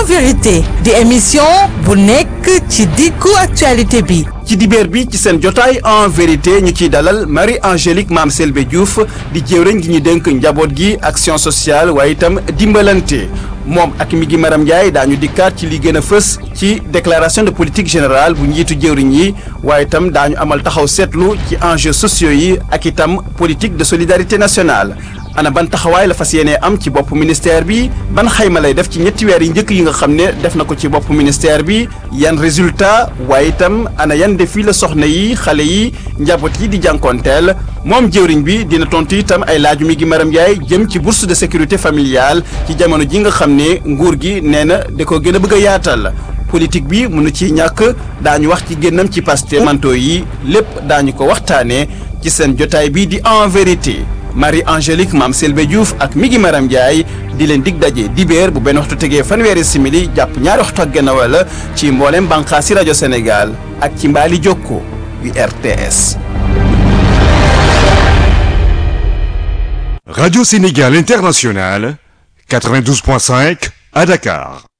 vérité di émission bu nekk ci diggu actualité bi ci dibeer bi ci seen jotaay en vérité ñu ciy dalal Marie Angélique Mame Selbé Diouf di jëwriñ gi ñu dénk njaboot gi action sociale waaye itam dimbalante moom ak mi gi Maram Ndiaye daañu dikkaat ci li gën a fës ci déclaration de politique générale bu njiitu jëwriñ yi waaye itam daañu amal taxaw seetlu ci enjeux sociaux yi ak itam politique de solidarité nationale ana ban taxawaay la fas yéenee am ci bopp ministère bi ban xayma lay def ci ñetti weer yi njëkk yi nga xam ne def na ko ci bopp ministère bi yan résultat waaye itam ana yan défi la soxna yi xale yi njaboot yi di jànkoonteel moom jëwriñ bi dina tontu itam ay laaju mi gi Maram Ndiaye jëm ci bourse de sécurité familiale ci jamono ji nga xam ne nguur gi nee na da ko gën a bëgg a yaatal politique bi mënu ci ñàkk daañu wax ci génnam ci Pastef manto yi lépp daañu ko waxtaanee ci seen jotaay bi di en vérité Marie Angélique Mame Selbé Diouf ak Migi Maram Ndiaye di leen dig daje dibéer bu benn waxtu tegee fanweeri simili jàpp ñaari waxtu ak genn wala ci mboolem bànqaasi rajo Sénégal ak ci mbaali jokko yu RTS. Radio Sénégal International 92.5 à Dakar.